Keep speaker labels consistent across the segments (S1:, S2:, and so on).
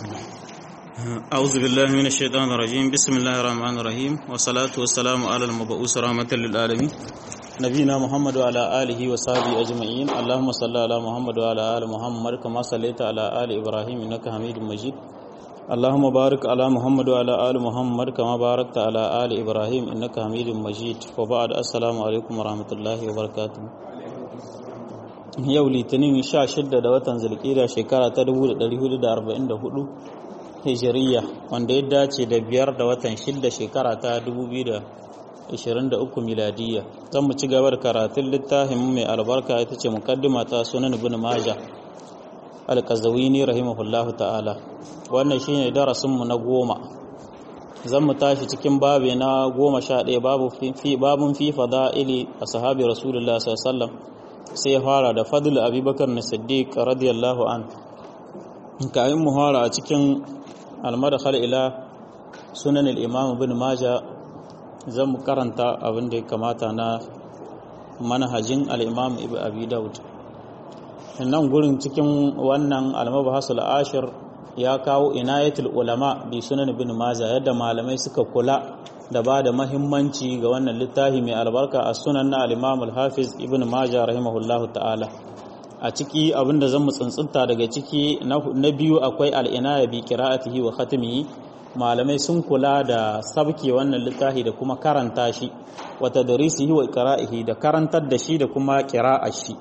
S1: أعوذ بالله من الشيطان الرجيم بسم الله الرحمن الرحيم والصلاة والسلام على المبعوث رحمة للعالمين نبينا محمد وعلى آله وصحبه أجمعين اللهم صل على محمد وعلى آل محمد كما صليت على آل إبراهيم إنك حميد مجيد اللهم بارك على محمد وعلى آل محمد كما باركت على آل إبراهيم إنك حميد مجيد وبعد السلام عليكم ورحمة الله وبركاته yau litinin 16 da watan zulkida shekara ta 1444 hijiriya wanda ya dace da biyar da watan shidda shekara ta 2023 miladiya zan mu ci gaba da karatun littafin mai albarka ita ce mukaddima ta sunan ibn majah alkazawini rahimahullahu ta'ala wannan shine darasinmu na goma zan mu tashi cikin babi na goma sha ɗaya babun fi fada'ili a sahabi rasulullah sallallahu sai ya fara da fadl abubakar na siddiq radiyallahu an kayan mu fara a cikin almadkhal ila sunan al-imam ibn maja zan mu karanta abin da ya kamata na manhajin al-imam ibn abi daud nan gurin cikin wannan al-mabhasul ashir ya kawo inayatul ulama bi sunan ibn maja yadda malamai suka kula da ba da mahimmanci ga wannan littafi mai albarka a sunan na al-imam al-hafiz ibn maja rahimahullahu ta'ala a ciki abinda zan mu tsuntsunta daga ciki na biyu akwai al'inaya bi qira'atihi wa khatimihi malamai sun kula da sabke wannan littafi da kuma karanta shi wa tadrisihi wa qira'ihi da karantar da shi da kuma qira'a shi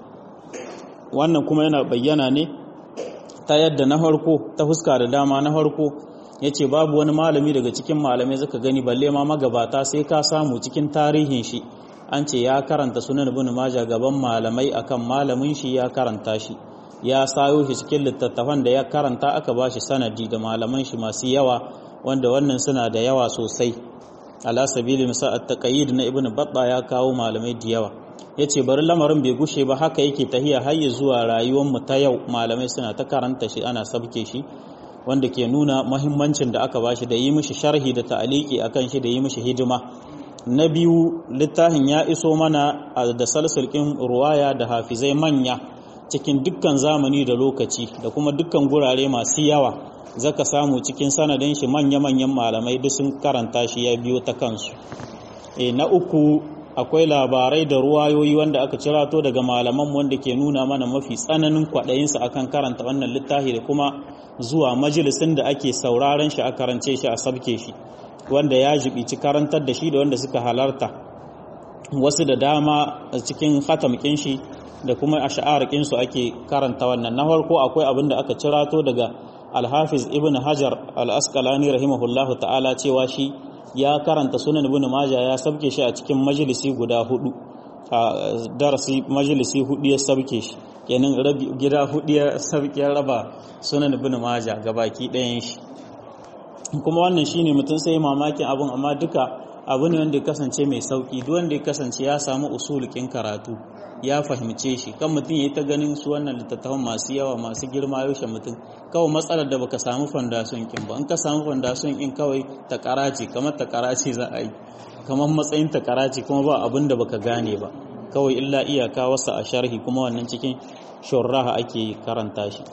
S1: wannan kuma yana bayyana ne ta yadda na farko ta fuska da dama na farko yace babu wani malami daga cikin malamai zaka gani balle ma magabata sai ka samu cikin tarihin shi an ce ya karanta sunan ibn maja gaban malamai akan malamin shi ya karanta shi ya sayo shi cikin littattafan da ya karanta aka bashi sanadi da malaman shi masu yawa wanda wannan suna da yawa sosai ala sabili misal at-taqayyid na ibn batta ya kawo malamai da yawa yace bari lamarin bai gushe ba haka yake tahiya har zuwa rayuwar mu ta yau malamai suna ta karanta shi ana sabke shi wanda ke nuna mahimmancin da aka bashi da yi mishi sharhi da ta'aliki akan shi da yi mishi hidima na biyu littafin ya iso mana da salsulkin ruwaya da hafizai manya cikin dukkan zamani da lokaci da kuma dukkan gurare masu yawa zaka samu cikin sanadin shi manya-manyan malamai duk sun karanta shi ya biyo ta kansu e, na uku akwai labarai da ruwayoyi wanda aka cirato daga malaman wanda ke nuna mana mafi tsananin kwaɗayinsa akan karanta wannan littafi da kuma zuwa majalisin da ake sauraron shi a karance shi a sabke shi wanda ya jibici karantar da shi da wanda suka halarta wasu da dama cikin hatamkin shi da kuma a sha'arkin su ake karanta wannan na farko akwai abin da aka cirato daga alhafiz ibn hajar al-asqalani rahimahullahu ta'ala cewa shi ya karanta sunan ibn majah ya sabke shi a cikin majalisi guda hudu a darasi majalisi hudu ya sabke shi kenan gida hudu ya sabke raba sunan ibn majah gabaki ɗayan shi kuma wannan shine mutum sai mamakin abun amma duka abu ne wanda ya kasance mai sauki duk wanda ya kasance ya samu usulukin karatu ya fahimce shi kan mutum ya yi ta ganin su wannan littattafan masu yawa masu girma yaushe mutum kawai matsalar da baka samu fandason kin ba in ka samu fandason kin kawai ta karace kamar ta karace za a yi kamar matsayin ta karace kuma ba abin da baka gane ba kawai illa iyaka wasa a sharhi kuma wannan cikin shurraha ake karanta shi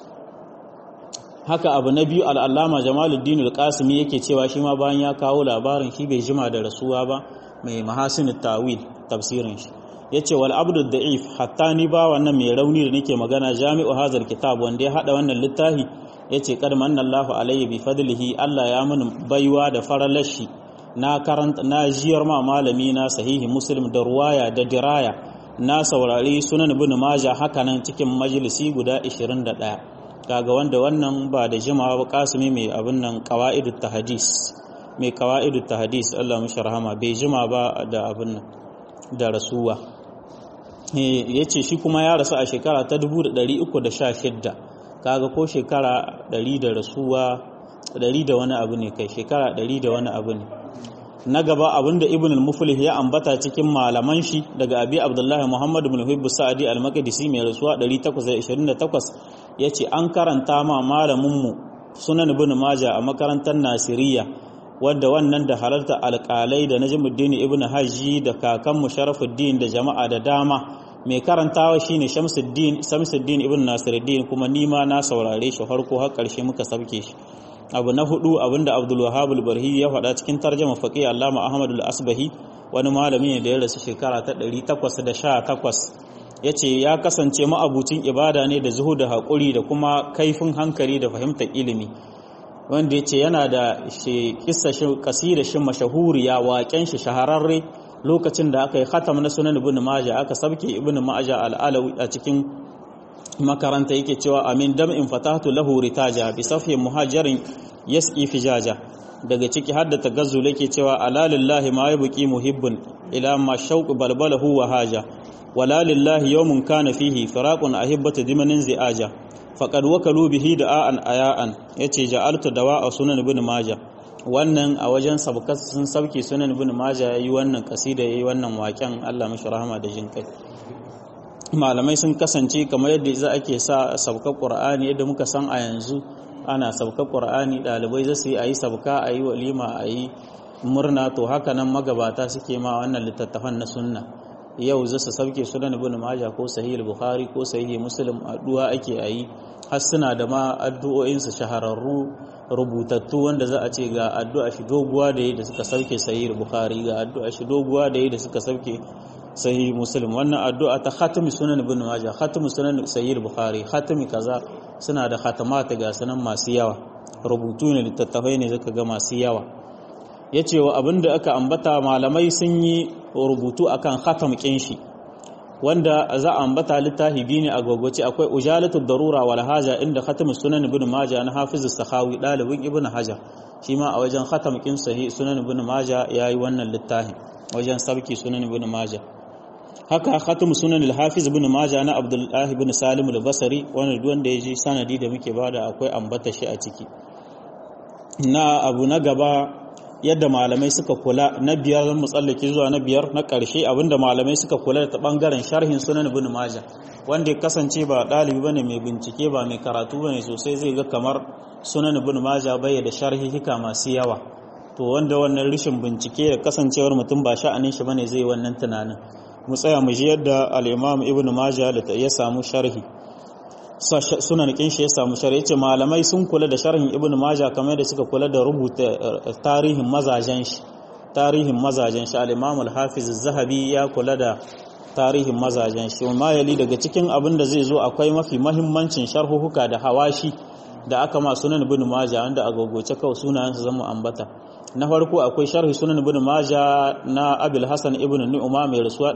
S1: haka abu na biyu al'allama jamaluddin al-qasimi yake cewa shi ma bayan ya kawo labarin shi bai jima da rasuwa ba mai mahasin tawil tafsirin shi yace wal abdu da'if hatta ni ba wannan mai rauni da nake magana jami'u hazal kitab wanda ya hada wannan littafi yace qad manallahu alayhi bi fadlihi Allah ya mun baiwa da faralashi na karanta na jiyar ma malami na sahihi muslim da ruwaya da diraya na saurari sunan ibn majah haka nan cikin majalisi guda 21 kaga wanda wannan ba da jimawa ba kasumi mai abin nan qawaidut tahdis mai qawaidut tahdis Allah mishi rahama bai jima ba da abin nan da rasuwa yace shi kuma ya rasu a shekara ta 1316 kaga ko shekara 100 da rasuwa 100 da wani abu ne kai shekara 100 da wani abu ne na gaba abinda ibn al-muflih ya ambata cikin malaman shi daga abi abdullahi muhammad ibn hubb sa'di al-maqdisi mai rasuwa 828 yace an karanta ma malamin mu sunan ibn maja a makarantar nasiriya wadda wannan da halarta alƙalai da najmuddin ibn hajji da kakan musharafuddin da jama'a da dama mai karantawa shine Shamsuddin Shamsuddin ibn Nasiruddin kuma ni ma na saurare shi farko har ƙarshe muka sabke shi abu na hudu abinda abdul wahab al-barhi ya faɗa cikin tarjuma faqih allama ahmad al-asbahi wani malami ne da ya rasu shekara ta 818 yace ya kasance ma'abucin ibada ne da zuhu da haƙuri da kuma kaifin hankali da fahimtar ilimi wanda yace yana da kissa shi kasida shi mashahuriya waƙen shi shahararre lokacin da aka yi khatam na sunan ibn majah aka sabke ibn majah al-alawi a cikin makaranta yake cewa amin dam'in fatahtu lahu ritaja bi safi muhajirin yasqi fijaja daga ciki hadda tagazzul yake cewa ala lillahi ma yabqi muhibbun ila ma shauq balbalahu wa haja wala lillahi yawmun kana fihi firaqun ahibbatu dimanin ziaja faqad wakalu bihi da'an ayaan yace ja'altu dawa'a sunan ibn majah wannan a wajen sabkas sun sauke sunan ibn majah yayi wannan kasida yayi wannan waken Allah mashi rahama da jinkai malamai sun kasance kamar yadda za ake sa sabkar ƙur'ani yadda muka san a yanzu ana sabkar ƙur'ani ɗalibai za su yi a yi sabka a yi walima a yi murna to haka nan magabata suke ma wannan littattafan na sunna yau za su sauke sunan ibn maja ko sahih bukhari ko sahih muslim addu'a ake a yi har suna da ma addu'o'insu shahararru rubutattu wanda za a ce ga addu'a shi doguwa da yi da suka sauke sahih bukhari ga addu'a shi doguwa da yi da suka sauke sahih muslim wannan addu'a ta khatmi sunan ibn majah khatmi sunan sahih bukhari khatmi kaza suna da khatamata ga sunan masu yawa rubutu ne littattafai ne zaka ga masu yawa yace wa abinda aka ambata malamai sun yi rubutu akan khatam kin shi wanda za a ambata littafi biyu ne a gogoce akwai ujalatul darura wal haja inda khatmi sunan ibn majah na hafiz as-sakhawi dalibin ibn hajar shi ma a wajen khatam kin sahih sunan ibn majah yayi wannan littafin wajen sabki sunan ibn majah haka khatam sunan al-hafiz ibn majah na abdullahi ibn salim al-basri wanda duk wanda yaji sanadi da muke bada akwai ambata shi a ciki na abu na gaba yadda malamai suka kula na biyar zan mutsallake zuwa na biyar na ƙarshe abinda malamai suka kula da bangaren sharhin sunan ibn majah wanda ya kasance ba ɗalibi bane mai bincike ba mai karatu bane sosai zai ga kamar sunan ibn majah bai da sharhi hika masu yawa to wanda wannan rishin bincike da kasancewar mutum ba sha'anin shi bane zai wannan tunanin mu tsaya mu ji yadda al-Imam Ibn Majah ya samu sharhi sunan kin shi ya samu sharhi yace malamai sun kula da sharhin Ibn Majah kamar da suka kula da rubuta tarihin mazajen shi tarihin mazajen shi al-Imam al-Hafiz az-Zahabi ya kula da tarihin mazajen shi ma yali daga cikin abin da zai zo akwai mafi mahimmancin sharhuhuka da hawashi da aka ma sunan Ibn Majah wanda a gogoce kawai sunayen su zama ambata na farko akwai sharhi sunan ibn maja na abil hasan ibn nu'ma mai rasuwa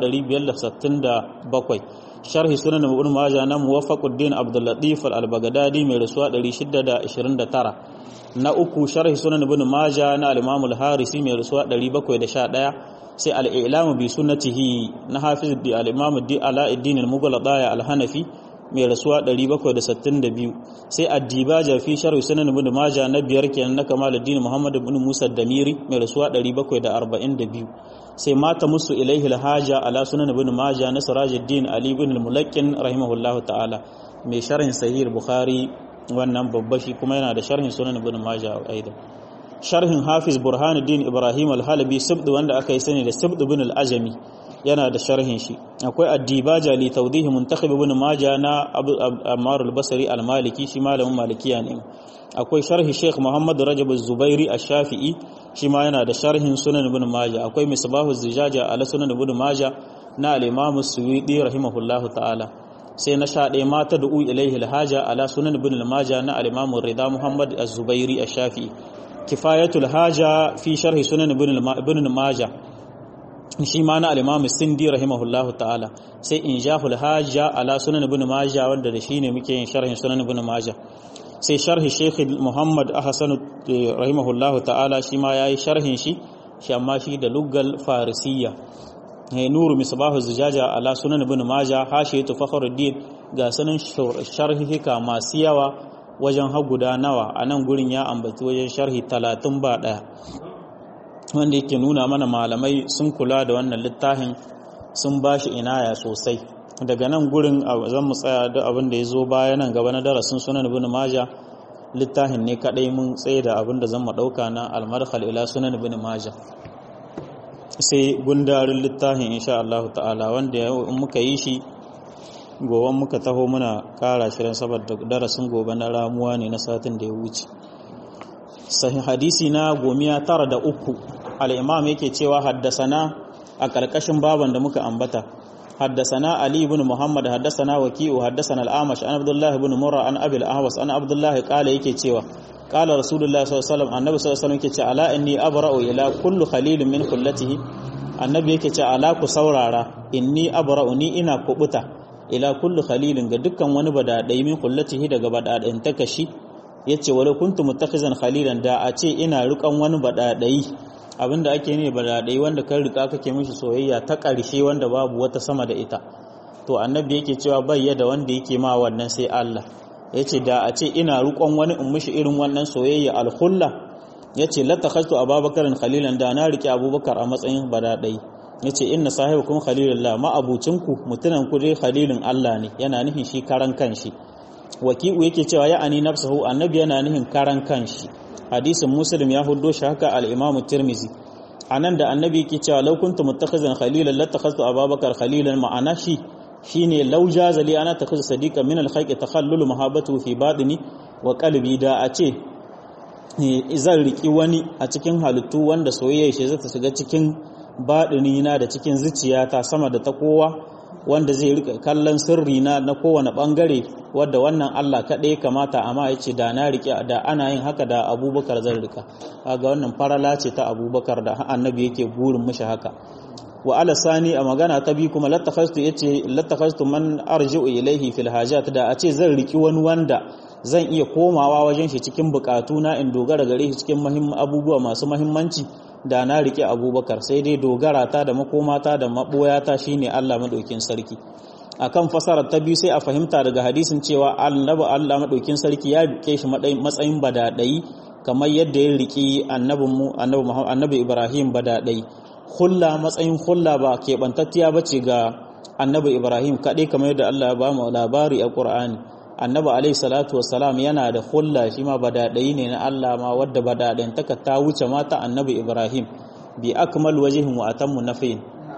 S1: 567 sharhi sunan ibn maja na muwaffaquddin abdul latif al-baghdadi mai rasuwa 629 na uku sharhi sunan ibn maja na al-imam al-harisi mai rasuwa 711 sai al-i'lam bi sunnatihi na hafiz bi al-imam di alauddin al-mughalladaya al-hanafi mai rasuwa 762 sai addibaja fi sharh sunan ibn majah na biyar kenan na kamaluddin muhammad ibn musa damiri mai rasuwa 742 sai mata musu ilaihi alhaja ala sunan ibn majah na sirajuddin ali ibn al-mulakkin rahimahullahu ta'ala mai sharhin sahih bukhari wannan babba shi kuma yana da sharhin sunan ibn majah aidan sharhin hafiz burhanuddin ibrahim al-halabi sibd wanda aka yi sani da sibd ibn al-ajami yana da sharhin shi akwai addibaja li tawdihi muntakhib ibn maja na ammar al-basri al-maliki shi malamin malikiya ne akwai sharhi sheikh muhammad rajab az-zubairi ash-shafi'i shi ma yana da sharhin sunan ibn maja akwai misbahu az-zijaja ala sunan ibn maja na al-imam as-suyuti rahimahullahu ta'ala sai na sha ɗaya mata da ilaihi al-haja ala sunan ibn maja na al-imam rida muhammad az-zubairi ash-shafi'i kifayatul haja fi sharhi sunan ibn maja shi ma na al-imam sindi rahimahullahu ta'ala sai injahul hajja ala sunan ibn majah wanda da shine muke yin sharhin sunan ibn majah sai sharhi sheikh muhammad ahsan rahimahullahu ta'ala shi ma yayi sharhin shi shi amma shi da lugal farisiyya hay nuru misbahu zujaja ala sunan ibn majah hashiyatu fakhruddin ga sanan sharhi hika masu yawa wajen haguda nawa a nan gurin ya ambaci wajen sharhi talatin ba ɗaya wanda yake nuna mana malamai sun kula da wannan littafin sun ba shi inaya sosai daga nan gurin zan mu tsaya da abin da ya zo baya nan gaba na darasin sunan ibn maja littafin ne kadai mun tsaye da abin da zan mu dauka na almarhal ila sunan ibn maja sai gundarin littafin insha Allah ta'ala wanda in muka yi shi goban muka taho muna kara shirin saboda darasin gobe na ramuwa ne na satin da ya wuce sahih hadisi na gomiya tara da uku al-imam yake cewa haddasana a ƙarƙashin baban da muka ambata haddasana ali ibn muhammad haddasana waki'u haddasana al-amash an abdullah ibn murra an abi al-ahwas an abdullah qala yake cewa qala rasulullah sallallahu alaihi wasallam annabi sallallahu alaihi wasallam yake cewa ala inni abra'u ila kullu khalilin min kullatihi annabi yake cewa ala ku saurara inni abra'u ni ina kubuta ila kullu khalilin ga dukkan wani badadai min kullatihi daga badadain takashi yace wala kuntu muttakhizan khalilan da a ce ina rikan wani badadai abinda ake ne badadai wanda kan rika kake mishi soyayya ta ƙarshe wanda babu wata sama da ita to annabi yake cewa bayya da wanda yake ma wannan sai Allah yace da a ce ina rukon wani in mishi irin wannan soyayya alkhulla yace la takhaztu ababakarin khalilan da na rike abubakar a matsayin badadai yace inna sahibukum khalilullah ma abucinku mutunan ku dai khalilun Allah ne yana nufin shi karan kanshi waki'u yake cewa ya ani nafsuhu annabi yana nufin karan kanshi hadisin muslim ya huddo shi haka al-imamu tirmizi anan da annabi yake cewa law kuntu muttakhizan khalilan latakhaztu ababakar khalilan ma'ana shi shine law jaza li ana takhaz sadiqa min al-khayq takhallul mahabbatu fi batini wa qalbi da a ce zan riki wani a cikin halittu wanda soyayya shi zata shiga cikin baɗini na da cikin zuciyata sama da ta kowa wanda zai rika kallon sirri na na kowane bangare wadda wannan Allah kaɗai kamata amma ya ce da na rike da ana yin haka da abubakar zan rika kaga wannan farala ce ta abubakar da annabi yake burin mishi haka wa ala sani a magana ta bi kuma lattakhastu yace lattakhastu man arji'u ilaihi fil hajat da a ce zan riki wani wanda zan iya komawa wajen shi cikin bukatu na in dogara gare shi cikin abubuwa masu mahimmanci da na rike abubakar sai dai dogara ta da makomata da maboyata shine Allah madaukin sarki akan fasarar ta biyu sai a fahimta daga hadisin cewa annabi Allah madaukin sarki ya rike shi matsayin badadai kamar yadda ya riki annabinmu annabi Muhammad annabi Ibrahim badadai hulla matsayin hulla ba keɓantattiya bace ga annabi Ibrahim kaɗai kamar yadda Allah ya ba mu labari a Qur'ani annabi alaihi salatu wassalam yana da hulla shi ma badadai ne na Allah ma wadda badaɗin taka ta wuce mata annabi Ibrahim bi akmal wajhin wa atammu nafiin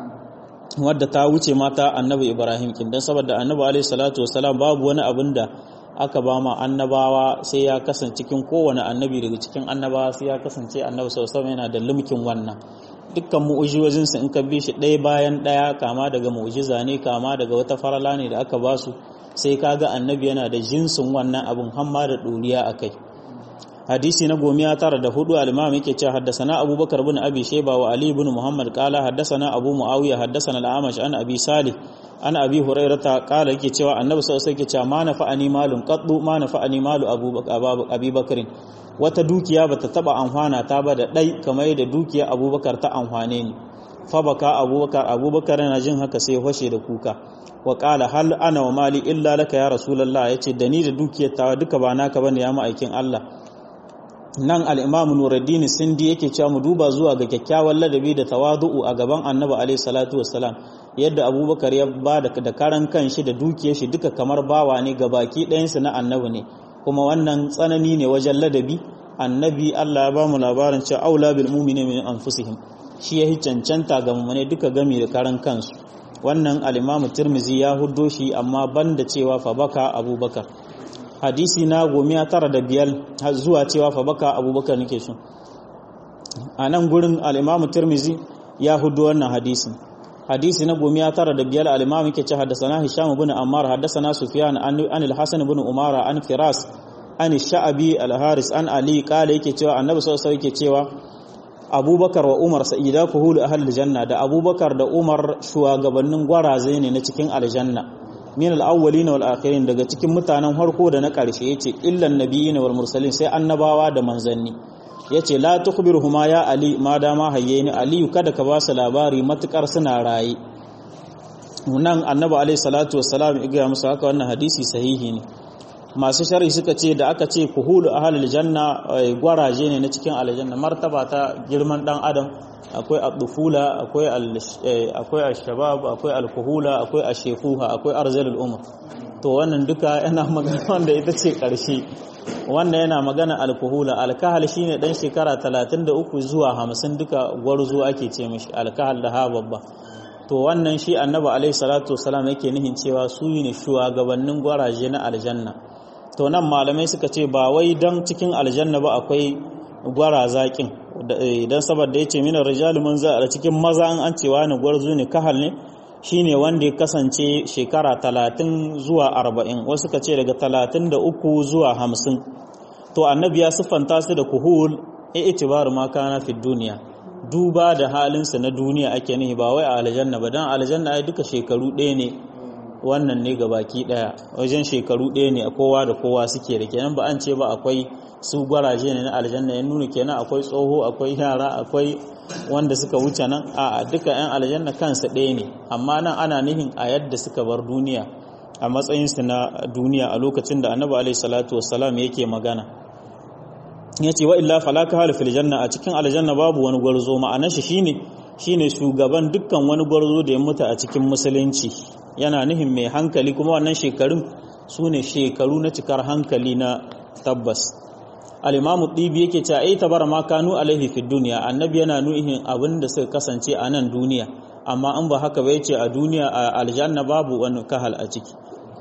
S1: wadda ta wuce mata annabi Ibrahim kin dan saboda annabi alaihi salatu wassalam babu wani abin da aka ba ma annabawa sai ya kasance cikin kowane annabi daga cikin annabawa sai ya kasance annabi sallallahu alaihi yana da limkin wannan dukkan mu'ujizojinsa in ka bi shi ɗaya bayan ɗaya kama daga mu'ujiza ne kama daga wata farala ne da aka ba su sai kaga annabi yana da jinsin wannan abin hamma da ɗoriya a kai hadisi na gomiya tara da hudu al-imam yake cewa haddasana abubakar bin abi shayba wa ali bin muhammad qala haddasana abu muawiya haddasana al-amash an abi salih an abi hurairata qala yake cewa annabi sallallahu alaihi wasallam yake cewa ma nafa'ani malun qaddu ma nafa'ani malu abubakar wata dukiya bata taba amfana ta ba da dai kamar da dukiya abubakar ta amfane ni fa baka abubakar abubakar yana jin haka sai fashe da kuka wa qala hal ana wa mali illa laka ya rasulullah yace da ni da dukiyar ta duka ba naka bane ya ma'aikin Allah nan al-imam nuruddin sindi yake cewa mu duba zuwa ga kyakkyawan ladabi da tawadu'u a gaban annabi alaihi salatu wassalam yadda abubakar ya ba da karan kanshi da dukiyar shi duka kamar bawa ne ga baki ɗayansu na annabi ne kuma wannan tsanani ne wajen ladabi annabi Allah ya ba mu labarin cewa aula bil mu'mini min anfusihim shi ya cancanta ga mu'mine duka gami da karan kansu wannan al-Imam Tirmidhi ya huddo shi amma banda cewa fa baka Abubakar hadisi na gomiya tara da biyar zuwa cewa fa baka Abubakar nake so a nan gurin al-Imam Tirmidhi ya huddo wannan hadisin hadisi na gomiya tara da biyar al-imam yake ce haddasana hisham ibn ammar haddasana sufyan an al-hasan ibn umara an firas an sha'abi al-haris an ali kala yake cewa annabi sallallahu alaihi yake cewa abubakar wa umar sa'ida kuhul ahlul janna da abubakar da umar shugabannin gwaraze ne na cikin aljanna min al-awwalin wal akhirin daga cikin mutanen harko da na karshe yace illan nabiyina wal mursalin sai annabawa da manzanni yace la tukhbiruhuma ya ali ma dama hayyeni aliyu kada ka ba su labari matukar suna raye nan annabi alaihi salatu wassalam ya ga musu haka wannan hadisi sahihi ne masu sharhi suka ce da aka ce kuhulu ahlul janna gwaraje ne na cikin aljanna martaba ta girman dan adam akwai ad-dufula akwai akwai ash-shabab akwai al-kuhula akwai ash-shekuha akwai arzalul umr to wannan duka yana magana wanda ita ce karshe wannan yana magana alkuhula alkahal shine dan shekara 33 zuwa 50 duka gwarzo ake ce mishi alkahal da ha babba to wannan shi annabi alaihi salatu wasalam yake nihin cewa su ne shugabannin gwaraje na aljanna to nan malamai suka ce ba wai dan cikin aljanna ba akwai gwara zaƙin idan saboda ya ce mina rijali mun za a cikin maza an cewa ne gwarzo ne kahal ne shine wanda ya kasance shekara talatin zuwa arba'in wasu ka ce daga talatin da uku zuwa hamsin to annabi ya siffanta su da kuhul e itibaru ma kana fi duniya duba da halinsa na duniya ake nihi ba wai a aljanna ba dan aljanna ai duka shekaru ɗaya ne wannan ne ga baki ɗaya wajen shekaru ɗaya ne a kowa da kowa suke da kenan ba an ce ba akwai su gwaraje ne na aljanna ya nuna kenan akwai tsoho akwai yara akwai wanda suka wuce nan a duka 'yan aljanna kansa ɗaya ne amma nan ana nihin a yadda suka bar duniya a matsayinsu na duniya a lokacin da annabi alaihi salatu wassalam yake magana ya ce wa illa falaka hal fil janna a cikin aljanna babu wani gwarzo ma'anar shi shine shine shugaban dukkan wani gwarzo da ya mutu a cikin musulunci yana nihin mai hankali kuma wannan shekarun su ne shekaru na cikar hankali na tabbas al-imamu dibi yake cewa ai tabara ma kanu alaihi fid dunya annabi yana nuhin abin da suka kasance a nan duniya amma in ba haka ba yace a duniya a aljanna babu wani kahal a ciki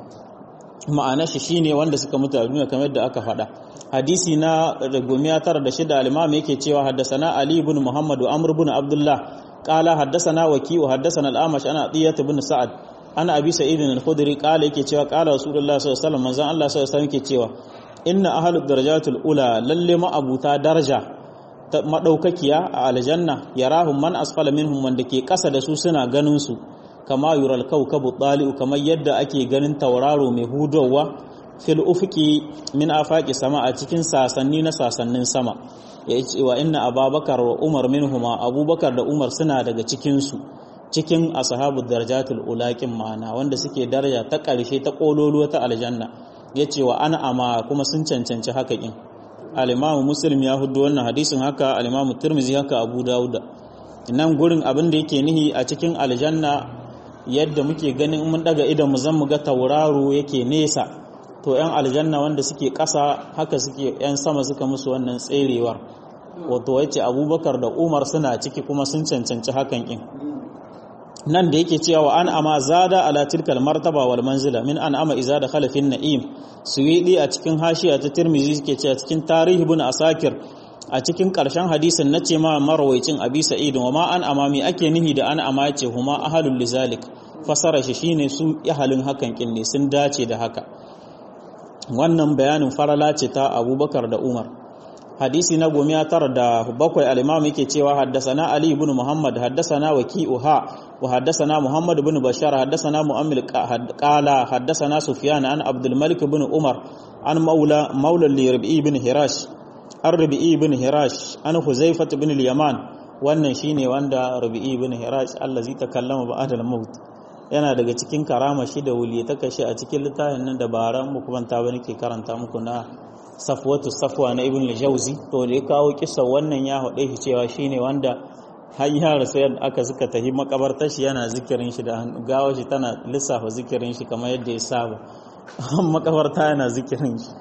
S1: ma'ana shi shine wanda suka mutu a duniya kamar yadda aka faɗa hadisi na gumiya tara da shida al-imam yake cewa haddasana ali ibn muhammad wa amr ibn abdullah qala haddasana waki wa haddasana al-amash ana diyat ibn sa'ad ana abi sa'id al-khudri qala yake cewa qala rasulullah sallallahu alaihi wasallam manzon Allah sallallahu alaihi wasallam yake cewa inna ahlud darajatul ula lalle ma abuta daraja ta madaukakiya a aljanna yarahum man asfala minhum wanda ke kasa da su suna ganin su kama yural kawkabu tali'u kamar yadda ake ganin tauraro mai hudowa fil ufuki min afaqi sama a cikin sasanni na sasannin sama ya ce wa inna ababakar wa umar minhuma abubakar da umar suna daga cikin su cikin ashabu darajatul ulaqin ma'ana wanda suke daraja ta ƙarshe ta kololuwa ta aljanna yace wa ana ama kuma sun cancanci haka kin al-imamu muslim ya hudu wannan hadisin haka al-imamu tirmizi haka abu dauda nan gurin abin da yake nihi a cikin aljanna yadda muke ganin mun daga idan mu zan mu ga tauraro yake nesa to yan aljanna wanda suke ƙasa haka suke yan sama suka musu wannan tserewar wato yace abubakar da umar suna ciki kuma sun cancanci hakan kin nan da yake cewa an ama zada ala tilkal martaba wal manzila min an ama iza da khalafin na'im suwidi a cikin hashiya ta tirmizi suke cewa cikin tarihi ibn asakir a cikin ƙarshen hadisin na ce ma marwaicin abi sa'id wa ma an amami ake nihi da an ama ce huma ahalul lizalik fasara shi shine su ihalin hakan kin ne sun dace da haka wannan bayanin farala ce ta abubakar da umar hadisi na gomiya tara da bakwai al-imam yake cewa haddasana ali ibn muhammad haddasana waki'u ha wa haddasana muhammad ibn bashar haddasana mu'ammil qala haddasana sufyan an abdul malik ibn umar an maula maula li rabi'i ibn hirash an rabi'i ibn hirash an huzaifat ibn al-yaman wannan shine wanda rabi'i ibn hirash allazi takallama ba'da al-maut yana daga cikin karama shi da wuli ta kashe a cikin littafin nan da baran muku banta ba nake karanta muku na safwatu safwa na ibn al-jawzi to da ya kawo kisa wannan ya hade shi cewa shine wanda har ya rasu yadda aka suka tafi makabartar shi yana zikirin shi da hannu gawa shi tana lissafa zikirin shi kamar yadda ya saba makabarta yana zikirin shi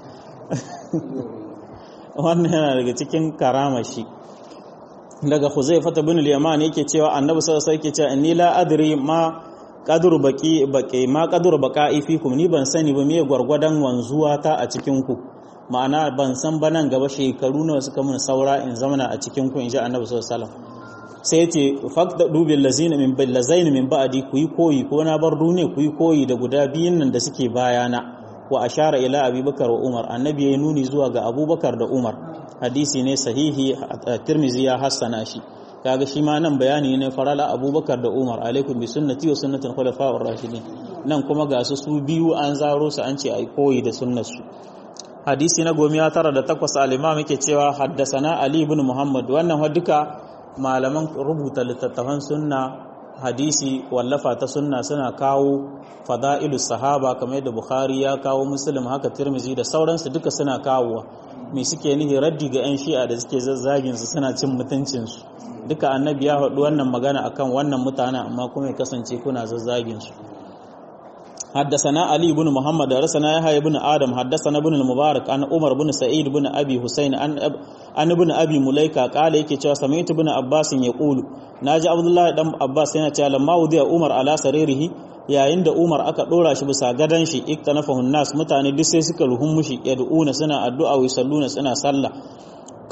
S1: wannan yana daga cikin karama shi daga Huzaifa bin al-Yaman yake cewa Annabi sallallahu alaihi wasallam yake cewa inni la adri ma qadru baqi baqi ma qadru baqa'i fikum ni ban sani ba me gwargwadon wanzuwa ta a cikin ku ma'ana ban san ba nan gaba shekaru nawa suka mun saura in zamana a cikin ku inji Annabi sallallahu alaihi wasallam sai yace faqda dubil lazina min bil lazain min ba'di ku yi koyi ko na bar duniya ku yi koyi da guda biyun nan da suke bayana wa ashara ila abubakar wa umar annabi ya nuni zuwa ga abubakar da umar hadisi ne sahihi tirmizi ya hassana shi kaga shi ma nan bayani ne farala abubakar da umar alaikum bi sunnati wa sunnatul khulafa'ur rashidin nan kuma ga su su biyu an zaro su an ce ai koyi da sunnar su hadisi na gomiya tara da takwas al-imam yake cewa haddasana ali ibn muhammad wannan duka malaman rubuta littattafan sunna hadisi wallafa ta sunna suna kawo fada'ilu sahaba kamar yadda bukhari ya kawo muslim haka tirmizi da sauransu duka suna kawowa me suke nihi raddi ga 'yan shi'a da suke zazzagin su suna cin mutuncinsu duka annabi ya haɗu wannan magana akan wannan mutane amma kuma ya kasance kuna zazzagin su حدثنا علي بن محمد حدثنا يحيى بن آدم حدثنا ابن المبارك عن عمر بن سعيد بن أبي حسين عن عن ابن أبي مليكة قال yake cewa سمعت ابن عباس يقول naji Abdullahi dan Abbas yana cewa lamma wudiya Umar ala saririhi yayin da Umar aka dora shi bisa gadan shi iktanafahu nas mutane duk sai suka ruhun mushi yad'una suna addu'a wa salluna suna sallah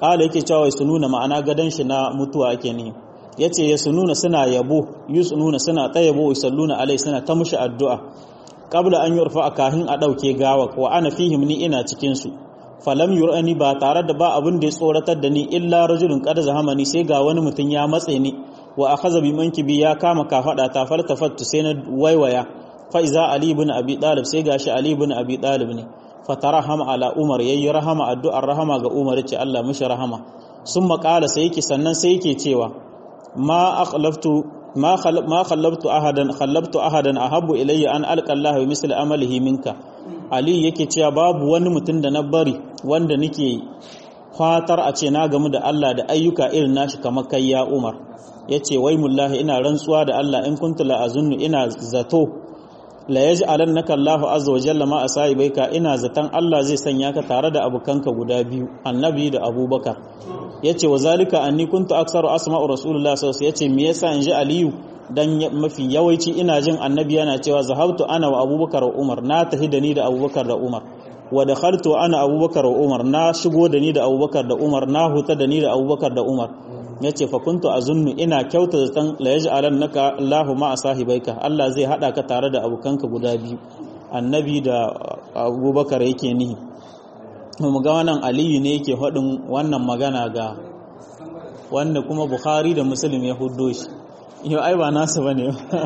S1: kala yake cewa su nuna ma'ana gadon shi na mutuwa ake ne yace ya sununa suna yabo yusununa suna tayabo yusalluna alai suna ta mushi addu'a qabla an yurfa kahin a dauke gawa wa ana fihim ni ina cikin su falam yurani ba tare da ba abin da ya tsoratar da ni illa rajulun qad zahamani sai ga wani mutum ya matse ni wa akhadha bi mankibi ya kama kafada ta faltafattu sai na waiwaya fa iza ali ibn abi talib sai gashi ali ibn abi talib ne fatarahama ala umar yayi rahama addu'ar rahama ga umar ce Allah mishi rahama sun maƙala sai yake sannan sai yake cewa ma akhlaftu ma ma khallabtu ahadan khallabtu ahadan ahabbu ilayya an alqa Allah bi misli amalihi minka ali yake cewa babu wani mutum da na bari wanda nake fatar a ce na gamu da Allah da ayyuka irin nashi kamar kai ya umar yace wai mullahi ina rantsuwa da Allah in kuntu la azunnu ina zato la yaj'alannaka Allahu azza wa jalla ma asaibaika ina zatan Allah zai sanya ka tare da abukanka guda biyu annabi da abubakar yace wa zalika anni kuntu aktsaru asma'u rasulullah sallallahu alaihi yace me yasa in ji aliyu dan mafi yawanci ina jin annabi yana cewa zahabtu ana wa abubakar wa umar na tahi da ni da abubakar da umar wa dakhaltu ana abubakar wa umar na shigo da ni da abubakar da umar na huta da ni da abubakar da umar yace fa kuntu azunnu ina kyauta zaton la yaj'alannaka Allahu ma sahibaika Allah zai hada ka tare da abokanka guda biyu annabi da abubakar yake nihi mu ga wannan aliyu ne yake faɗin wannan magana ga wanda kuma bukhari da muslim ya huddo shi yau ai ba nasu bane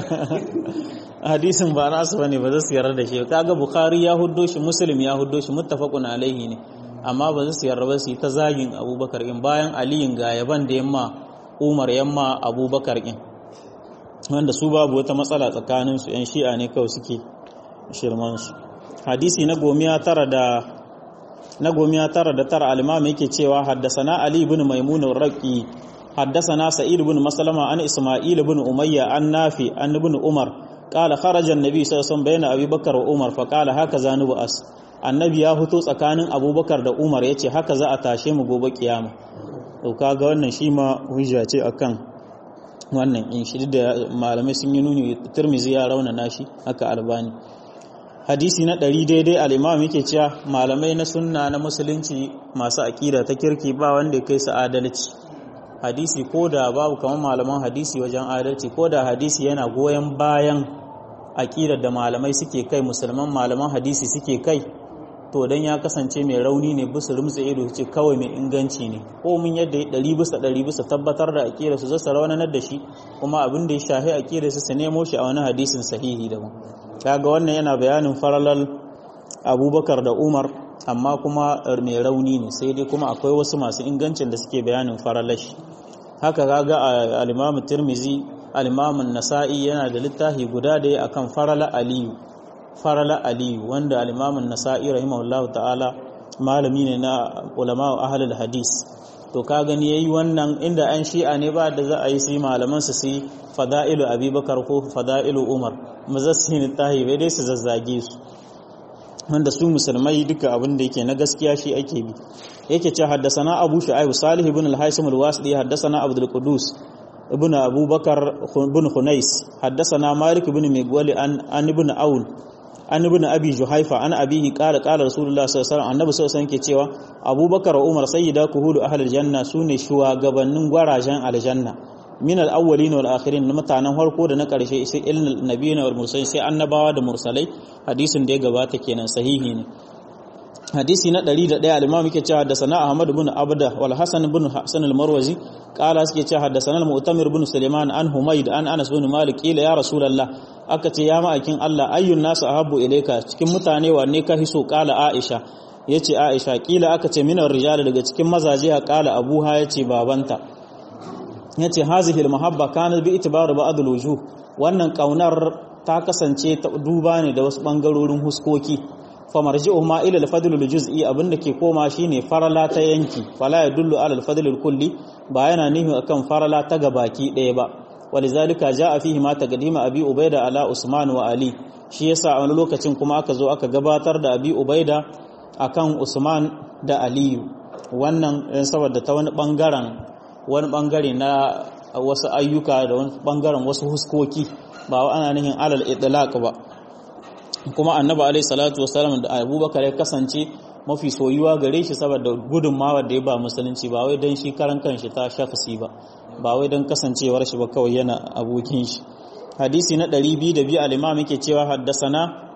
S1: hadisin ba nasu bane ba za su yarda da shi kaga bukhari ya huddo shi muslim ya huddo shi muttafaqun alaihi ne amma ba za su yarda ba su yi ta zagin abubakar in bayan aliyin ga yaban da yamma umar yamma abubakar in wanda su babu wata matsala tsakaninsu yan shi'a ne kawai suke shirmansu hadisi na gomiya tara da na gomiya tara da tara alimami yake cewa haddasana ali ibn maimun raqi haddasana sa'id ibn maslama an isma'il ibn umayya an nafi an ibn umar qala kharaja an-nabi sallallahu alaihi wasallam bayna abubakar wa umar fa qala haka zanu as annabi ya fito tsakanin abubakar da umar yace haka za a tashe mu gobe kiyama to kaga wannan shi ma hujja ce akan wannan in shi da malamai sun yi nuni tirmizi ya raunana shi haka albani hadisi na ɗari daidai al'imam yake cewa malamai na sunna na musulunci masu aƙida ta kirki ba wanda kai su adalci hadisi ko da babu kamar malaman hadisi wajen adalci ko da hadisi yana goyon bayan aƙidar da malamai suke kai musulman malaman hadisi suke kai to don ya kasance mai rauni ne bisa rumtsa ido ce kawai mai inganci ne ko mun yadda ya ɗari bisa ɗari bisa tabbatar da aƙidar su zasa raunanar da shi kuma abin da ya shahi aƙidar su su nemo shi a wani hadisin sahihi daban kaga wannan yana bayanin faralal abubakar da umar amma kuma mai rauni ne sai dai kuma akwai wasu masu ingancin da suke bayanin faralashi haka kaga al-imamu tirmizi al-imamu nasa'i yana da littafi guda da ya akan farala aliyu farala aliyu wanda al-imamu nasa'i rahimahullahu ta'ala malami ne na ulama ahlul hadis to ka gani yayi wannan inda an shi'a ne ba da za a yi su malaman su su fada'ilu abubakar ko fada'ilu umar mazassin tahi bai dai su zazzage su wanda su musulmai duka abin da yake na gaskiya shi ake bi yake ce haddasana abu shu'aib salih ibn al-haisim al-wasdi haddasana abdul qudus ibn abubakar ibn hunais haddasana malik ibn migwali an an ibn aun an ibn abi juhaifa an abihi qala qala rasulullah sallallahu alaihi wasallam annabi sallallahu alaihi wasallam ke cewa abubakar wa umar sayyida kuhulu ahlul janna sune shugabannin gwarajen aljanna min al-awwalin wal akhirin mutanen farko da na karshe sai ilnal nabiyina wal mursalin sai annabawa da mursalai hadisin da ya gabata kenan sahihi ne hadisi na 101 al-imam yake cewa da sana ahmad ibn abda wal hasan ibn hasan al-marwazi qala suke cewa haddathana al-mu'tamir ibn sulaiman an humayd an anas ibn malik ila ya rasulullah aka ce ya ma'akin Allah ayyun nasu ahabbu ilayka cikin mutane wanne ka hiso qala aisha yace aisha kila aka ce minar rijal daga cikin mazaje ha qala abuha yace babanta yace hazihi al-mahabba kanat bi itibar ba'd al-wujuh wannan kaunar ta kasance ta duba ne da wasu bangarorin huskoki famarji'u ma ila al-fadl al-juz'i abinda ke koma shine farala ta yanki fala yadullu ala al-fadl al-kulli ba yana nihi akan farala ta gabaki ɗaya ba walizalika jaa fihi ma taqdima abi ubaida ala usman wa ali shi yasa a wani lokacin kuma aka zo aka gabatar da abi ubaida akan usman da aliyu wannan saboda ta wani bangaren wani bangare na wasu ayyuka da wani bangaren wasu huskoki ba ana nihin alal itlaq ba kuma annabi alaihi salatu wasallam da abubakar ya kasance mafi soyuwa gare shi saboda gudunmawa da ya ba musulunci ba wai don shi karan kanshi ta shafasi ba ba wai don kasancewar shi ba kawai yana abokin shi hadisi na 202 al-imam yake cewa haddasana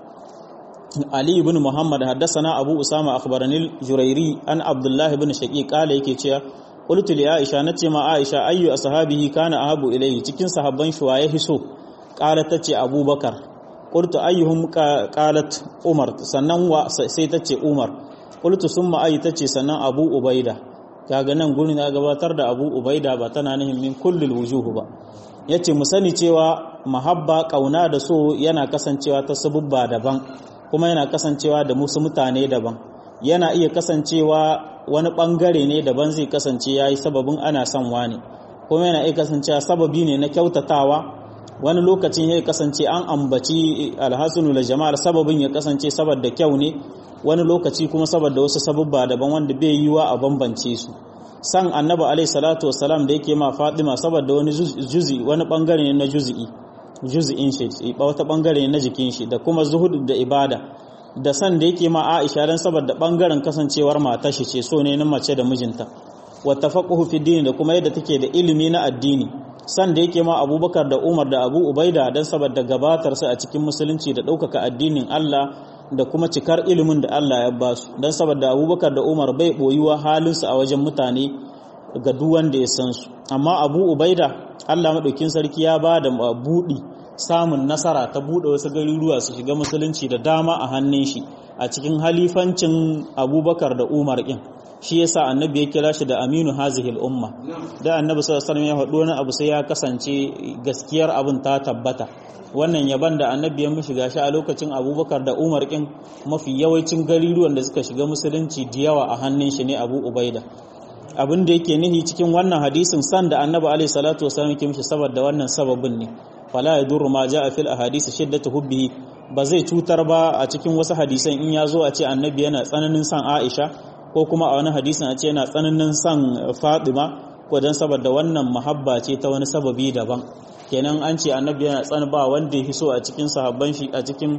S1: Ali ibn Muhammad haddasana Abu Usama akhbarani Jurairi an Abdullah ibn Shaqi kala yake cewa qultu li Aisha nace ma Aisha ayyu ashabihi kana ahabu ilayhi cikin sahabban shi waye hiso kala tace Abubakar qultu ayyuhum qalat Umar sannan wa sai tace Umar qultu summa ayi tace sannan Abu Ubaida kaga nan gurin ya gabatar da Abu Ubaida ba tana nihin min kullul wujuh ba yace mu sani cewa mahabba kauna da so yana kasancewa ta sabubba daban kuma yana kasancewa da musu mutane daban yana iya kasancewa wani bangare ne daban zai kasance yayi sababin ana son wani kuma yana iya kasancewa sababi ne na kyautatawa wani lokacin ya kasance an ambaci alhassanu da jama'ar sababin ya kasance saboda kyau ne wani lokaci kuma saboda wasu sababba daban wanda bai yiwa a bambance su san annabi alaihi salatu wassalam da yake ma fatima saboda wani juzi wani bangare ne na juzi'i juzi'in shi wata bangare na jikin shi da kuma zuhud da ibada da san da yake ma Aisha dan saboda bangaren kasancewar matar shi ce so ne na mace da mijinta wa tafaquhu fi dini da kuma yadda take da ilimi na addini san da yake ma Abubakar da Umar da Abu Ubaida dan saboda gabatar su a cikin musulunci da ɗaukaka addinin Allah da kuma cikar ilimin da Allah ya ba su dan saboda Abubakar da Umar bai boyuwa halin su a wajen mutane ga duk wanda ya san su amma Abu Ubaida Allah maɗaukin sarki ya ba da buɗi samun nasara ta buɗe wasu garuruwa su shiga musulunci da dama a hannun shi a cikin halifancin abubakar da umar ɗin shi yasa annabi ya kira shi da aminu hazihil umma da annabi sallallahu alaihi ya faɗo wani abu sai ya kasance gaskiyar abin ta tabbata wannan yaban da annabi ya mishi gashi a lokacin abubakar da umar ɗin mafi yawancin garuruwan da suka shiga musulunci da yawa a hannun shi ne abu ubaida abin da yake nihi cikin wannan hadisin san da annabi alaihi salatu wasallam yake mishi saboda wannan sababin ne fala yadurru ma jaa fil ahadisi shiddatu hubbihi ba zai cutar ba a cikin wasu hadisan in ya zo a ce annabi yana tsananin san Aisha ko kuma a wani hadisin a ce yana tsananin san Fatima ko dan saboda wannan muhabba ce ta wani sababi daban kenan an ce annabi yana tsan ba wanda ya so a cikin sahabban shi a cikin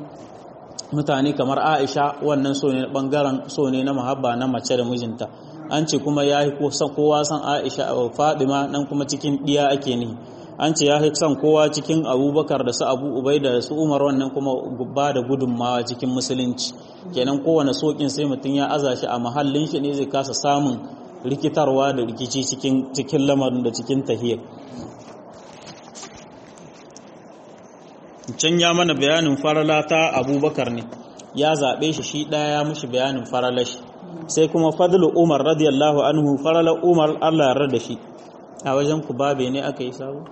S1: mutane kamar Aisha wannan so ne bangaren so ne na muhabba na mace da mijinta an ce kuma ya yi kowa san aisha a fadima nan kuma cikin ɗiya ake ne an ce ya yi san kowa cikin abubakar da su abu ubaida da su umar wannan kuma ba da gudunmawa cikin musulunci kenan kowane sokin sai mutum ya aza shi a mahallin shi ne zai kasa samun rikitarwa da rikici cikin lamarin da cikin tahiyar can ya mana bayanin farala ta abubakar ne ya zaɓe shi shi ɗaya ya mushi bayanin faralashi sai kuma fadlu umar radiyallahu anhu farala umar Allah ya da shi a wajen ku babe ne aka yi sabo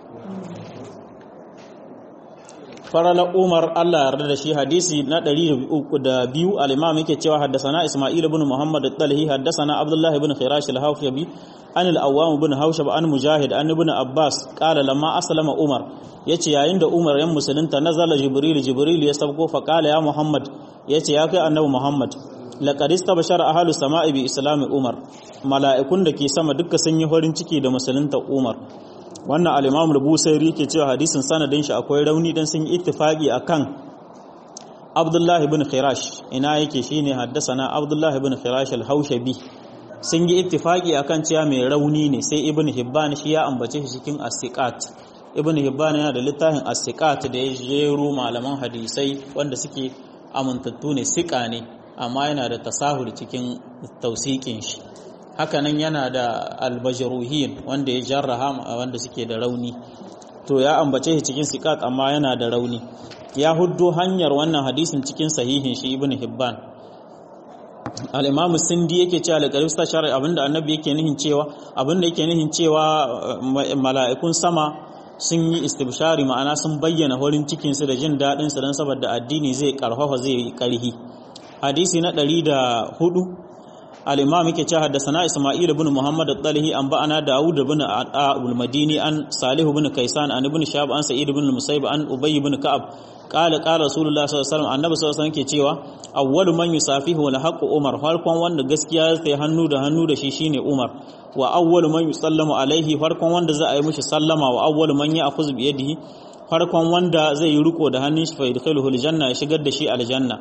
S1: farala umar Allah ya da shi hadisi na 302 al-imam yake cewa haddathana isma'il ibn muhammad al-talhi haddathana abdullah ibn khirash al-hawfibi an al-awwam ibn hawshab an mujahid an ibn abbas qala lamma aslama umar yace yayin da umar yan musulunta nazala jibril jibril ya sabko fa qala ya muhammad yace ya kai annabi muhammad laqad istabashara ahlus sama'i bi islami umar mala'ikun da ke sama duka sun yi farin ciki da musulunta umar wannan al-imam al-busairi ke cewa hadisin sanadin shi akwai rauni dan sun yi ittifaqi akan abdullahi ibn khirash ina yake shine haddasana abdullahi ibn khirash al-haushabi sun yi ittifaqi akan cewa mai rauni ne sai ibn hibban shi ya ambace shi cikin as-siqat ibn hibban yana da littafin as-siqat da ya jero malaman hadisai wanda suke amintattu ne siqa ne amma yana da tasahul cikin tausikin shi hakanan yana da albajruhin wanda ya jarraha wanda suke da rauni to ya ambace shi cikin siqat amma yana da rauni ya huddo hanyar wannan hadisin cikin sahihin shi ibn hibban al-imam sindi yake cewa al-qarib shari'a abinda annabi yake nihin cewa abinda yake nihin cewa mala'ikun sama sun yi istibshari ma'ana sun bayyana horin cikin su da jin dadin su dan saboda addini zai karfafa zai yi karhi hadisi na 104 al-imam yake cewa haddathana isma'il ibn muhammad at-talihi an ba'ana daud ibn al-madini an salih ibn kaysan an ibn shab an sa'id ibn al-musayyib an ubay ibn ka'ab qala qala rasulullah sallallahu alaihi wasallam annabi sallallahu alaihi wasallam ke cewa awwalu man yusafihu wal haqqu umar farkon wanda gaskiya zai hannu da hannu da shi shine umar wa awwalu man yusallamu alaihi farkon wanda za a yi mishi sallama wa awwalu man ya'khudhu bi yadihi farkon wanda zai yi riko da hannun shi fa yadkhuluhu aljanna ya shigar da shi aljanna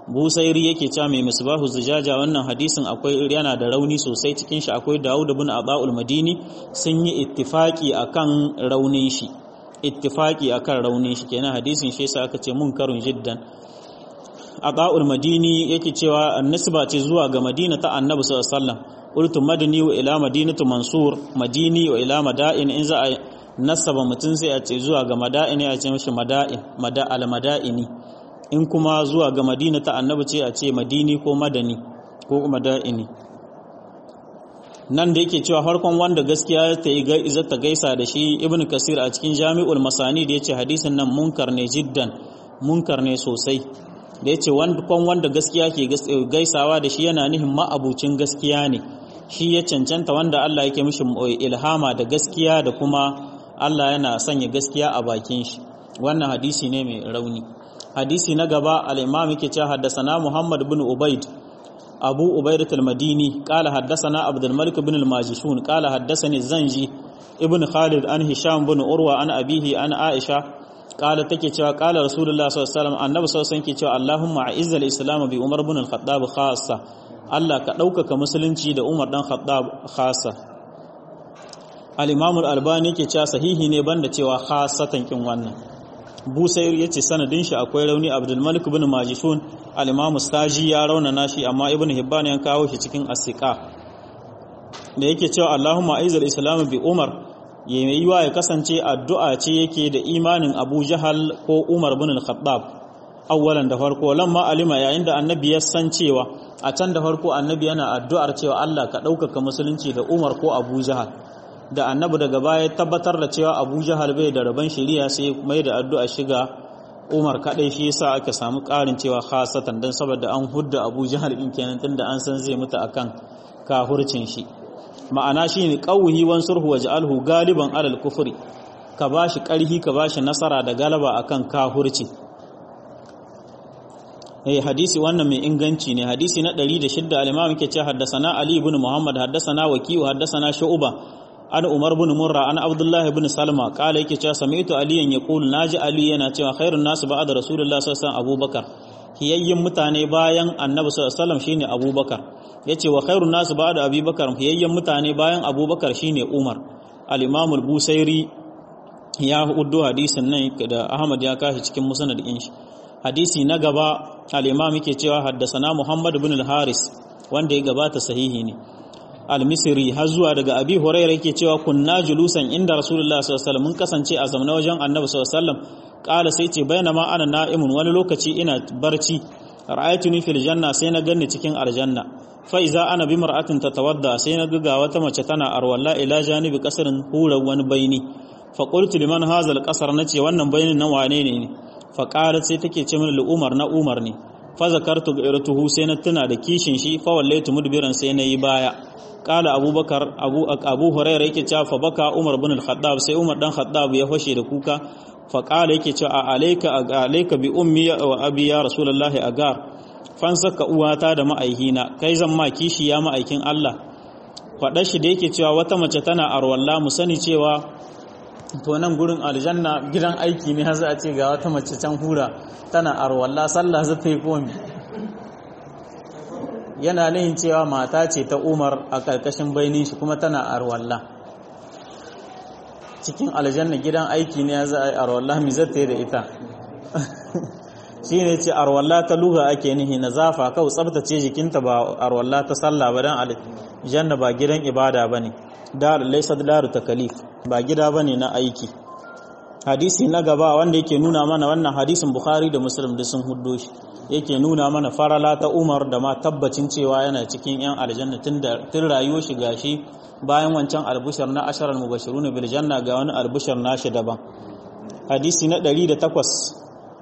S1: busairi yake cewa mai misbahu zujaja wannan hadisin akwai yana da rauni sosai cikin shi akwai Dawud ibn Abdul Madini sun yi ittifaki akan raunin shi ittifaki akan raunin shi kenan hadisin shi yasa aka ce munkarun jiddan Abdul Madini yake cewa annisba ce zuwa ga Madina ta Annabi sallallahu alaihi wasallam qultu madani wa ila madinatu mansur madini wa ila mada'in in za a nasaba mutum sai a ce zuwa ga mada'ini a ce mishi mada'in mada al mada'ini in kuma zuwa ga madina ta annabi ce a ce madini ko madani ko mada'ini nan da yake cewa farkon wanda gaskiya ta yi ta gaisa da shi ibn kasir a cikin jami'ul masani da ya ce hadisin nan munkar ne jiddan munkar ne sosai da ya ce wanda gaskiya ke gaisawa da shi yana nihin ma'abucin gaskiya ne shi ya cancanta wanda Allah yake mishi ilhama da gaskiya da kuma Allah yana sanya gaskiya a bakin shi wannan hadisi ne mai rauni hadisi na gaba al-imam yake cewa haddathana Muhammad ibn Ubaid Abu Ubaidah al-Madini qala haddathana Abdul Malik ibn al-Majishun qala haddathani Zanji ibn Khalid an Hisham ibn Urwa an abihi an Aisha qala take cewa qala Rasulullah sallallahu alaihi wasallam annabi sallallahu alaihi wasallam ke cewa Allahumma a'izzal islam bi Umar ibn al-Khattab khassa Allah ka ɗaukaka musulunci da Umar dan Khattab khassa al-Imam al-Albani ke cewa sahihi ne banda cewa khassatan kin wannan Busair ya ce sanadin shi akwai rauni Abdulmalik ibn Majishun al-Imam Staji ya raunana shi amma Ibn Hibban ya kawo shi cikin asiqa da yake cewa Allahumma aizal islam bi Umar yayi wa ya kasance addu'a ce yake da imanin Abu Jahal ko Umar ibn al-Khattab awwalan da farko lamma alima yayin da annabi ya san cewa a can da farko annabi yana addu'ar cewa Allah ka ɗaukaka musulunci da Umar ko Abu Jahal da annabi daga baya tabbatar da cewa abu jahal bai da rabon shari'a sai mai da addu'a shiga umar kadai shi yasa aka samu karin cewa khasatan dan saboda an hudda abu jahal din kenan tunda an san zai mutu akan kahurcin shi ma'ana shine qawhi wan surhu waj'alhu galiban alal kufri ka bashi karhi ka bashi nasara da galaba akan kahurci eh hadisi wannan mai inganci ne hadisi na 106 al-imam yake cewa haddathana ali ibn muhammad haddathana waki'u haddathana shu'ba an umar bin murra an abdullahi bin salma kala yake cewa sami'tu aliyan yaqul naji ali yana cewa khairun nasu ba'da rasulullahi sallallahu alaihi wasallam abubakar hiyayyin mutane bayan annabi sallallahu alaihi wasallam shine abubakar yace wa khairun nasu ba'da abubakar hiyayyin mutane bayan abubakar shine umar al-imam al-busairi ya hudu hadisin nan da ahmad ya kashi cikin musnad din shi hadisi na gaba al-imam yake cewa haddasana muhammad bin al-haris wanda ya gabata sahihi ne al-misri har zuwa daga abi hurairah yake cewa kunna julusan inda rasulullah sallallahu alaihi wasallam mun kasance a zamanin wajen annabi sallallahu alaihi wasallam kala sai ce bainama ana na'imun wani lokaci ina barci ra'aytuni fil janna sai na ganni cikin aljanna fa iza ana bi mar'atin tatawadda sai na ga wata mace tana arwalla ila janibi kasarin hura wani baini fa qultu liman hadha al-qasar nace wannan bainin nan wane ne fa qalat sai take ce min umar na umar ne fa zakartu gairatuhu sai na tuna da kishin shi fa wallaitu mudbiran sai na yi baya kala abubakar abu abu hurairah yake cewa fa baka umar bin al-khattab sai umar dan khattab ya fashe da kuka fa kala yake cewa a alayka alayka bi ummi wa abi ya rasulullahi agar fan saka uwata da ma'aihina kai zan ma kishi ya ma'aikin Allah faɗa shi da yake cewa wata mace tana arwalla mu sani cewa to nan gurin aljanna gidan aiki ne za a ce ga wata mace can hura tana arwalla sallah za ta yi komi yana nihin cewa mata ce ta umar a ƙarƙashin bainin shi kuma tana arwalla cikin aljanna gidan aiki ne za a yi arwalla mi zata yi da ita shi ne ce arwalla ta luga ake nihi na zafa kawai tsabtace jikinta ba arwalla ta sallah ba don aljanna ba gidan ibada ba ne dar laisa daru takalif ba gida ba ne na aiki hadisi na gaba wanda yake nuna mana wannan hadisin bukhari da muslim da sun huddo shi yake nuna mana farala ta umar da ma tabbacin cewa yana cikin yan aljanna tun rayuwar shi gashi bayan wancan albushar na asharar mubashirun bil janna ga wani albushar nashi daban hadisi na 108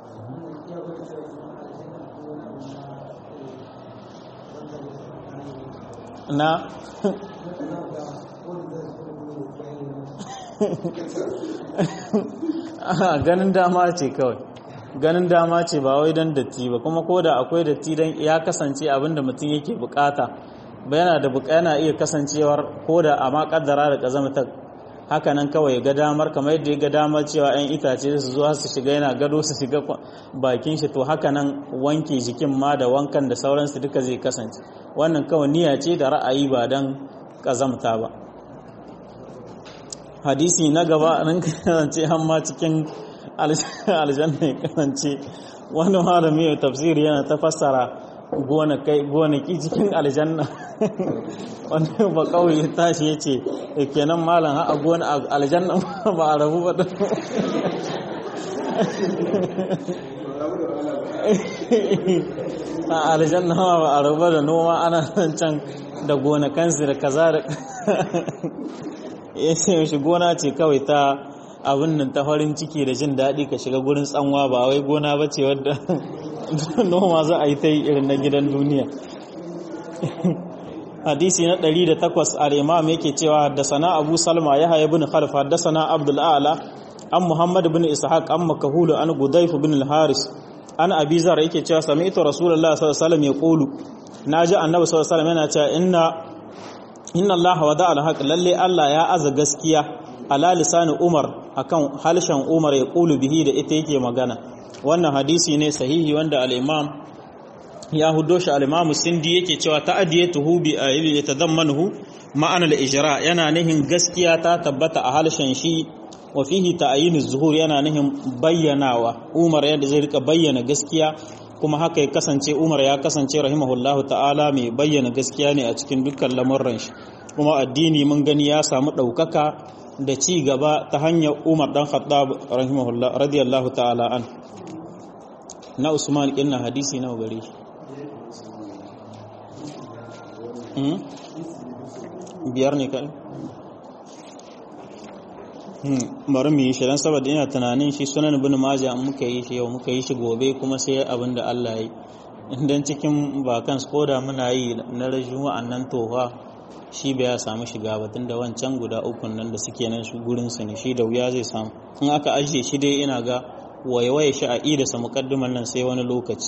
S1: na ganin dama ce kawai ganin dama ce ba wai don datti ba kuma ko da akwai datti don ya kasance abinda mutum yake bukata ba yana da yana iya kasancewar ko da a ma kaddara da kazamta haka nan kawai ga damar kamar yadda ya ga damar cewa 'yan itace su zuwa su shiga yana gado su shiga bakin shi to haka nan wanke jikin ma da wankan da sauransu duka zai kasance wannan kawai niyya ce da ra'ayi ba don ƙazamta ba hadisi na gaba nan kasance hamma cikin aljanna ya kasance wani malami mai tafsiri yana ta fassara gonaki cikin aljanna wani ba kawai ya tashi ya ce kenan malam a gona aljanna ba a rabu ba da a aljanna ba a rabu da noma ana can da gonakansu da kaza da ya ce shi gona ce kawai ta abin nan ta farin ciki da jin daɗi ka shiga gurin tsanwa ba wai gona ba ce wadda noma za a yi ta yi irin na gidan duniya hadisi na 108 al-imam yake cewa haddasana abu salma ya haya bin khalf haddasana abdul a'la an muhammad bin ishaq an makahulu an gudayf bin al-haris an abi zar yake cewa sami'tu rasulullah sallallahu alaihi wasallam yaqulu naji annabi sallallahu alaihi wasallam yana cewa inna inna allaha wada al-haq lalle allah ya aza gaskiya ala lisani umar akan halshen umar ya kulu bihi da ita yake magana wannan hadisi ne sahihi wanda al-imam ya hudo shi al-imam sindi yake cewa ta'diyatuhu bi ayyi yatadammanuhu ma'ana al-ijra yana nihin gaskiya ta tabbata a halshen shi wa fihi ta'yin az-zuhur yana nihin bayyanawa umar yadda zai rika bayyana gaskiya kuma haka ya kasance umar ya kasance rahimahullahu ta'ala mai bayyana gaskiya ne a cikin dukkan lamurran shi kuma addini mun gani ya samu ɗaukaka da ci gaba ta hanyar umar dan khattab rahimahullah radiyallahu ta'ala an na usman kinna hadisi nawa gare shi biyar ne kai bari mu yi shi don saboda ina tunanin shi sunan bin maja muka yi shi yau muka yi shi gobe kuma sai abin da Allah ya yi idan cikin bakan koda muna yi na rajin wa'annan tofa shi bai ya samu shiga ba da wancan guda ukun nan da suke nan su gurin su ne shi da wuya zai samu in aka ajiye shi dai ina ga waiwaye shi a ida sa muqaddiman nan sai wani lokaci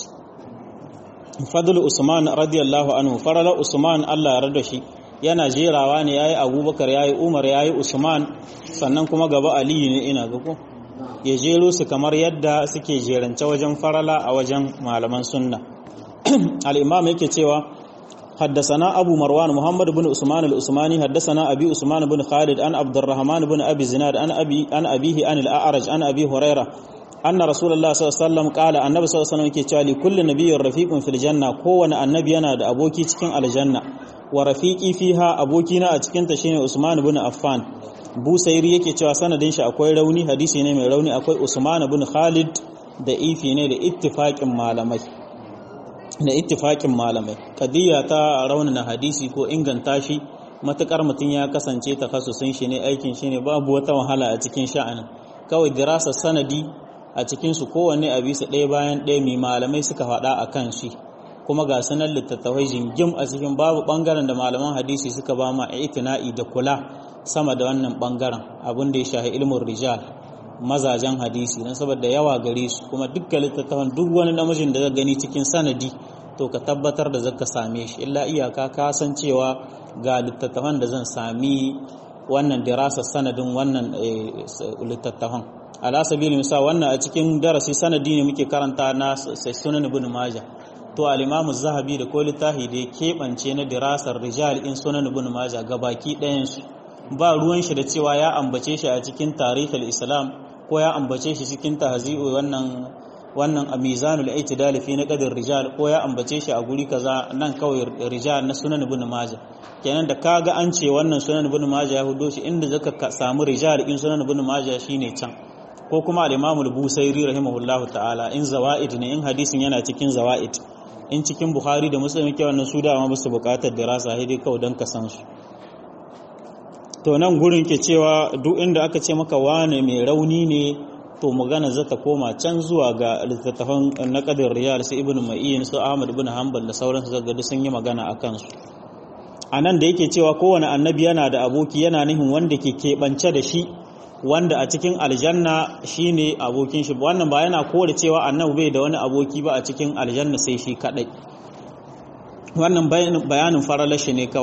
S1: fadl usman radiyallahu anhu farala usman Allah ya rada shi yana jerawa ne yayi abubakar yayi umar yayi usman sannan kuma gaba aliyu ne ina ga ko ya jero su kamar yadda suke jerance wajen farala a wajen malaman sunna al-imam yake cewa حدثنا أبو مروان محمد بن عثمان العثماني حدثنا أبي عثمان بن خالد عن عبد الرحمن بن أبي زناد عن أبي عن أبيه عن الأعرج عن أبي هريرة أن رسول الله صلى الله عليه وسلم قال النبي صلى الله عليه وسلم كي كل نبي رفيق في الجنة كون النبي أنا da aboki cikin aljanna wa rafiqi fiha abokina a cikin ta shine Usman ibn Affan Busairi yake cewa sanadin shi akwai rauni hadisi ne mai rauni akwai Usman ibn Khalid da ifi ne da ittifaqin malamai da ittifakin malamai kadiyya ta raunana hadisi ko inganta shi matukar mutum ya kasance takhassusin shi ne aikin shi ne babu wata wahala a cikin sha'anin kawai dirasa sanadi a cikin su kowanne a bisa ɗaya bayan ɗaya mai malamai suka faɗa a kan shi kuma ga sanar littattafai jingim a cikin babu ɓangaren da malaman hadisi suka ba ma itina'i da kula sama da wannan ɓangaren abin da ya shahi ilmin rijal mazajen hadisi don saboda yawa gare su kuma dukkan littattafan duk wani namijin da gani cikin sanadi to ka tabbatar da zaka same shi illa iyaka ka san cewa ga littattafan da zan sami wannan dirasa sanadin wannan littattafan ala sabili misal wannan a cikin darasi sanadi ne muke karanta na sunan ibn majah to al-imam zahabi da ko littafi da ya keɓance na dirasar rijal in sunan ibn majah gabaki ɗayan su ba ruwan shi da cewa ya ambace shi a cikin tarihul islam ko ya ambace shi cikin tahzi'u wannan wannan a mizanul i'tidal fi naqdir rijal ko ya ambace shi a guri kaza nan kawai rijal na sunan ibn majah kenan da kaga an ce wannan sunan ibn majah ya hudo shi inda zaka samu rijal in sunan ibn majah shine can ko kuma al-imam al-busairi rahimahullahu ta'ala in zawaid ne in hadisin yana cikin zawaid in cikin bukhari da muslim ke wannan su da ma basu bukatar dirasa sai dai kawai dan ka san su to nan gurin ke cewa duk inda aka ce maka wane mai rauni ne to magana zata koma can zuwa ga littattafan naqadir riyal sai ibnu ma'in su ahmad ibn hanbal da sauransu zaga duk sun yi magana akan su anan da yake cewa kowane annabi yana da aboki yana nihin wanda ke keɓance da shi wanda a cikin aljanna shine abokin shi wannan ba yana kore cewa annabi bai da wani aboki ba a cikin aljanna sai shi kadai wannan bayanin faralashi ne kawai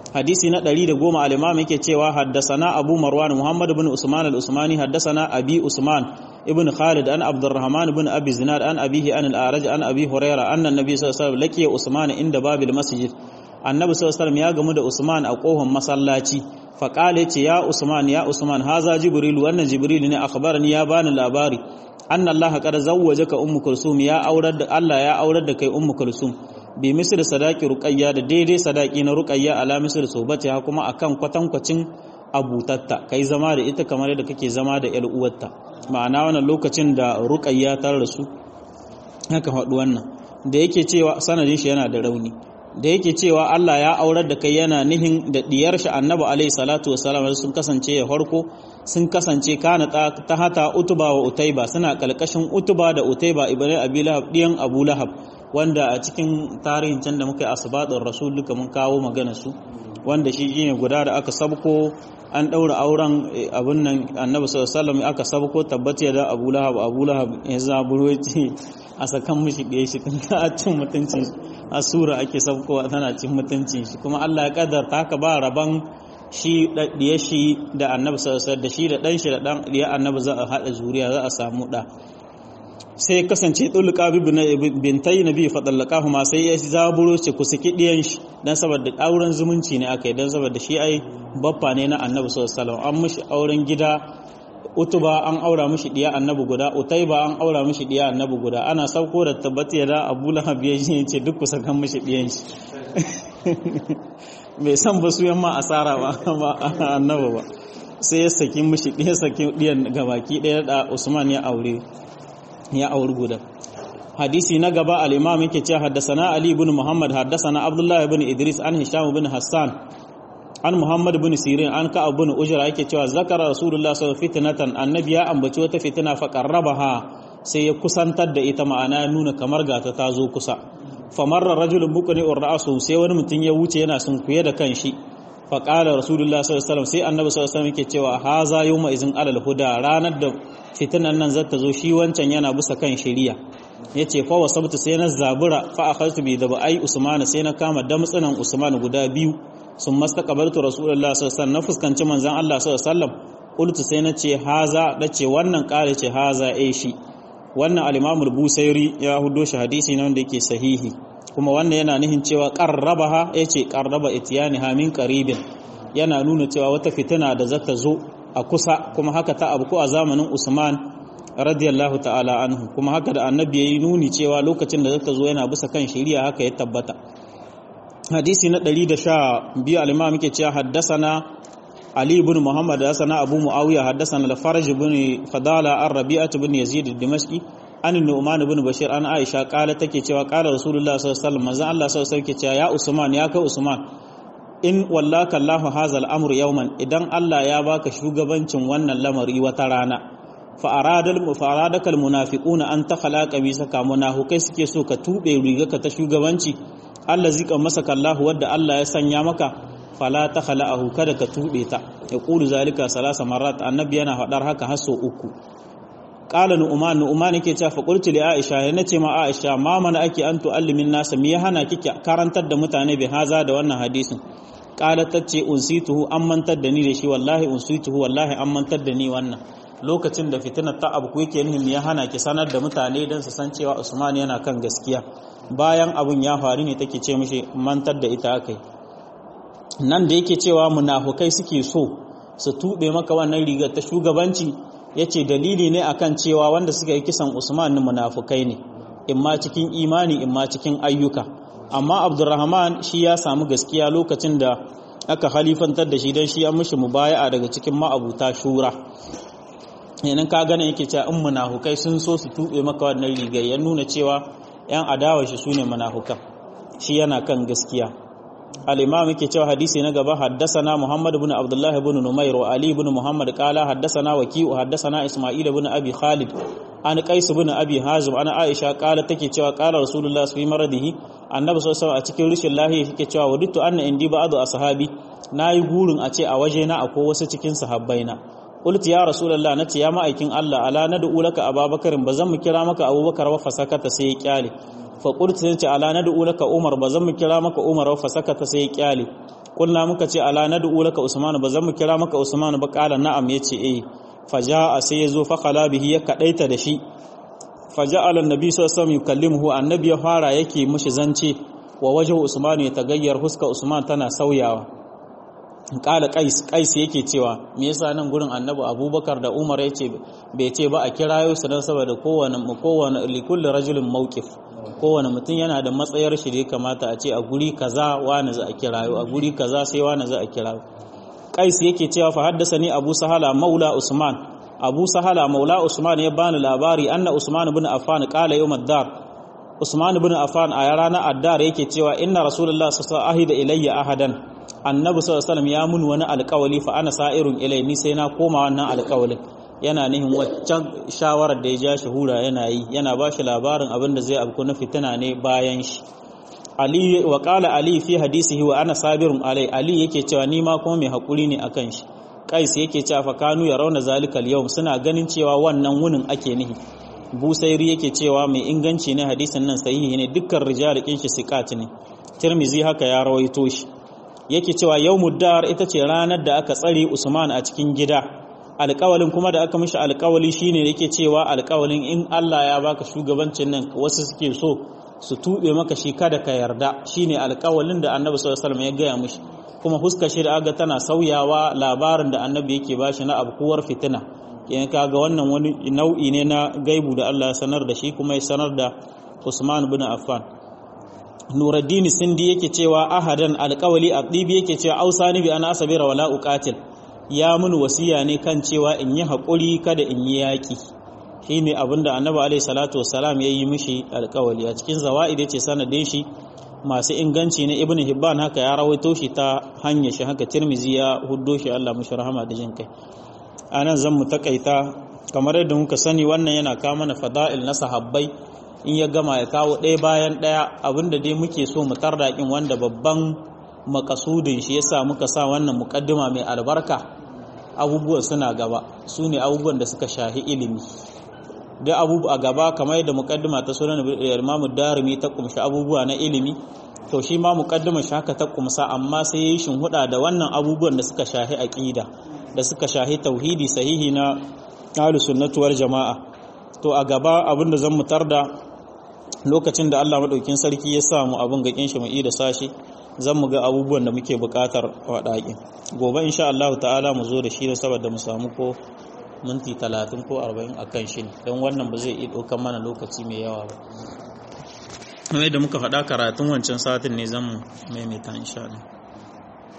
S1: hadisi na 110 al-imam yake cewa haddasana abu marwan muhammad ibn usman al-usmani haddasana abi usman ibn khalid an abdurrahman ibn abi zinad an abihi an al-araj an abi huraira anna nabi sallallahu alaihi wasallam laqiya usman inda babil masjid annabi sallallahu alaihi wasallam ya gamu da usman a kohon masallaci fa qala yace ya usman ya usman haza jibril wannan jibril ne akhbarani ya bani labari anna allah qad zawwajaka ummu kulsum ya aurar da allah ya aurar da kai ummu kulsum bi misir sadaki ruqayya da daidai sadaki na ruqayya ala misir sobati ha kuma akan kwatankwacin abutatta kai zama da ita kamar yadda kake zama da yar uwarta ma'ana wannan lokacin da ruqayya ta rasu haka faɗi wannan da yake cewa sanadin shi yana da rauni da yake cewa Allah ya aurar da kai yana nihin da diyar shi annabi alaihi salatu wasalam sun kasance ya farko sun kasance kana ta hata utuba wa utaiba suna kalkashin utuba da utaiba ibn abi lahab diyan abu lahab wanda a cikin tarihin can da muka yi asibadin rasul duka mun kawo magana su wanda shi ne guda da aka sabko an ɗaura auren abin nan annabi sallallahu aka sabko tabbata da abu lahab abu lahab ya zaburo ce a sakan mishi ɗaya shi tun ta cin mutuncin a sura ake sabkowa tana cin mutuncin shi kuma Allah ya kaddarta haka ba raban shi ɗiya shi da annabi sallallahu da shi da ɗan shi da ɗan ɗiya annabi za a haɗa zuriya za a samu ɗa sai kasance tulqa bintai nabi fa dallaqahu ma sai ya zaburo ce ku saki diyan shi dan saboda auren zumunci ne akai dan saboda shi ai baffa ne na annabi sallallahu alaihi wasallam an mishi auren gida utuba an aura mishi diya annabi guda utaiba an aura mishi diya annabi guda ana sauko da tabbati da abu lahab ya ce duk ku sakan mishi diyan shi bai san ba su yamma asara ba annabi ba sai ya saki mishi diya saki diyan gabaki daya da usman ya aure ya auri guda hadisi na gaba al-imam yake cewa haddasana ali ibn muhammad haddasana abdullah ibn idris an hisham ibn hassan an muhammad ibn sirin an ka ibn ujra yake cewa zakara rasulullah sallallahu alaihi fitnatan annabi ya ambaci wata fitina fa qarrabaha sai ya kusantar da ita ma'ana nuna kamar gata ta zo kusa famarra rajulun bukuni ra'su sai wani mutum ya wuce yana sunkuye da kanshi fa qala rasulullah sallallahu alaihi wasallam sai annabi sallallahu alaihi wasallam yake cewa haza yawma izin alal huda ranar da fitinan nan zata zo shi wancan yana bisa kan shari'a yace fa wasabtu sai na zabura fa akhadtu bi da ai usman sai na kama damtsunan usman guda biyu sun mastaqabaltu rasulullah sallallahu alaihi wasallam na fuskanci manzon Allah sallallahu alaihi wasallam qultu sai na ce haza dace wannan kare ce haza eh shi wannan al-imam al-busairi ya hudo shi hadisi ne wanda yake sahihi kuma wannan yana nihin cewa qarrabaha yace qarraba ityaniha min qaribin yana nuna cewa wata fitina da zata zo a kusa kuma haka ta abu ko a zamanin Usman radiyallahu ta'ala anhu kuma haka da annabi yayi nuni cewa lokacin da zata zo yana bisa kan shari'a haka ya tabbata hadisi na 112 al-imam yake cewa haddasana Ali ibn Muhammad haddasana Abu Muawiya haddasana al-Faraj ibn Fadala ar-Rabi'ah ibn Yazid ad-Dimashqi an Nu'man ibn Bashir an Aisha kala take cewa kala Rasulullah sallallahu alaihi wasallam manzo Allah sallallahu alaihi wasallam cewa ya Usman ya kai Usman in wallaka Allah hazal amru yawman idan Allah ya baka shugabancin wannan lamari wata rana fa aradal mufaradakal munafiquna an takhlaqa bi saka munafikai suke so ka tube rigarka ta shugabanci Allah zika masa kallahu wadda Allah ya sanya maka fala takhla'ahu kada ka tube ta ya qulu zalika salasa marat annabi yana fadar haka har so uku qala nu'man nu'man yake cewa fa qultu li aisha ya nace ma aisha ma mana ake an tu'allimin nasa me ya hana kike karantar da mutane bi haza da wannan hadisin qala tace unsituhu an mantar da ni da shi wallahi unsituhu wallahi an mantar da ni wannan lokacin da fitinar ta abu yake nihin ya hana ki sanar da mutane don su san cewa Usman yana kan gaskiya bayan abun ya faru ne take ce mishi mantar da ita akai nan da yake cewa munafukai suke so su tube maka wannan rigar ta shugabanci yace dalili ne akan cewa wanda suka yi kisan Usman ne munafukai ne imma cikin imani imma cikin ayyuka amma Abdurrahman shi ya samu gaskiya lokacin da aka halifantar da shi don shi an mishi mubaya'a daga cikin ma'abuta shura yanin ka gane yake cewa in munafukai sun so su tube maka wannan rigar ya nuna cewa yan adawa shi sune munafukan shi yana kan gaskiya al-imam yake cewa hadisi na gaba haddasana Muhammad ibn Abdullah ibn Numair wa Ali ibn Muhammad qala haddasana Waki'u haddasana Isma'il ibn Abi Khalid an Qais ibn Abi Hazim ana Aisha qala take cewa qala Rasulullah sallallahu alaihi maradihi annabi sallallahu alaihi a cikin rishin lahiya yake cewa wadittu anna indi ba'du ashabi nayi gurin a ce a waje na akwai wasu cikin sahabbaina qultu ya rasulullah nace ya ma'aikin Allah ala nad'u laka ababakarin bazan mu kira maka abubakar wa fasakata sai ya kyale fa qultu sai ala nad'u laka umar bazan mu kira maka umar wa fasakata sai ya kyale kulna muka ce ala nad'u laka usman ba zan mu kira maka usman ba kala na'am yace eh faja'a sai yazo fa khala bihi ya kadaita da shi faja'ala annabi sallallahu alaihi wasallam yukallimuhu annabi ya fara yake mishi zance wa wajhu usman ya tagayyar huska usman tana sauyawa kala qais qais yake cewa me yasa nan gurin annabi abubakar da umar yace bai ce ba a kirayo su dan saboda kowane kowane likulli rajulin mawqif kowane mutum yana da matsayar shi da ya kamata a ce a guri kaza wani za a kirayo a guri kaza sai wani za a kirayo qais yake cewa fa haddasa ni abu sahala maula usman abu sahala maula usman ya bani labari anna usman ibn affan qala yawm ad-dar usman ibn affan a ranar ad-dar yake cewa inna rasulullah sallallahu alaihi wasallam ilayya ahadan annabi sallallahu alaihi ya mun wani alƙawali fa ana sa'irun ilai ni sai na koma wannan alƙawalin yana nihin waccan shawarar da ya ja shi hura yana yi yana ba shi labarin abin da zai abku na fitina ne bayan shi ali wa qala ali fi hadisihi wa ana sabirun alai ali yake cewa ni ma kuma mai hakuri ne akan shi qais yake cewa fa kanu ya rauna zalikal yawm suna ganin cewa wannan wunin ake nihi busairi yake cewa mai inganci ne hadisin nan sahihi ne dukkan rijalikin shi siqat ne tirmizi haka ya rawaito shi yake cewa yawmud dar ita ce ranar da aka tsare usman a cikin gida alƙawalin kuma da aka mishi alƙawali shine yake cewa alƙawalin in Allah ya baka shugabancin nan wasu suke so su tube maka shi kada ka yarda shine alƙawalin da Annabi sallallahu alaihi wasallam ya gaya mishi kuma huska shi da aga tana sauyawa labarin da Annabi yake bashi na abkuwar fitina kenan kaga wannan wani nau'i ne na gaibu da Allah ya sanar da shi kuma ya sanar da Usman bin Affan Nuruddin Sindi yake cewa ahadan alƙawali adibi yake cewa ausani bi ana asabira wala uqatil ya mun wasiya ne kan cewa in yi haƙuri kada in yi yaƙi shi ne abinda annabi alaihi salatu wassalam ya yi mishi alƙawali a cikin zawa'id yace sanadin shi masu inganci na ibnu hibban haka ya rawaito shi ta hanyar shi haka tirmizi ya huddo shi Allah mushi rahama da jin kai anan zan mu takaita kamar yadda muka sani wannan yana kawo mana fada'il na sahabbai in ya gama ya kawo ɗaya bayan ɗaya abinda dai muke so mu tardaƙin wanda babban makasudin shi yasa muka sa wannan mukaddima mai albarka abubuwan suna gaba su ne abubuwan da suka shahi ilimi da abubuwa a gaba kamar yadda mukaddima ta sunan imamu darimi ta kumshi abubuwa na ilimi to shi ma mukaddima shi haka ta kumsa amma sai yayi huda da wannan abubuwan da suka shahi aqida da suka shahi tauhidi sahihi na ahlus sunnati wal jamaa to a gaba abinda zan mutar da lokacin da Allah madaukin sarki ya samu abin ga shi mu da sashi zan mu ga abubuwan da muke buƙatar waɗaƙin gobe insha Allah ta'ala mu zo da shi saboda mu samu ko minti talatin ko arba'in a kan shi don wannan ba zai iya ɗaukan mana lokaci mai yawa ba kamar yadda muka faɗa karatun wancan satin ne zan mu maimaita insha Allah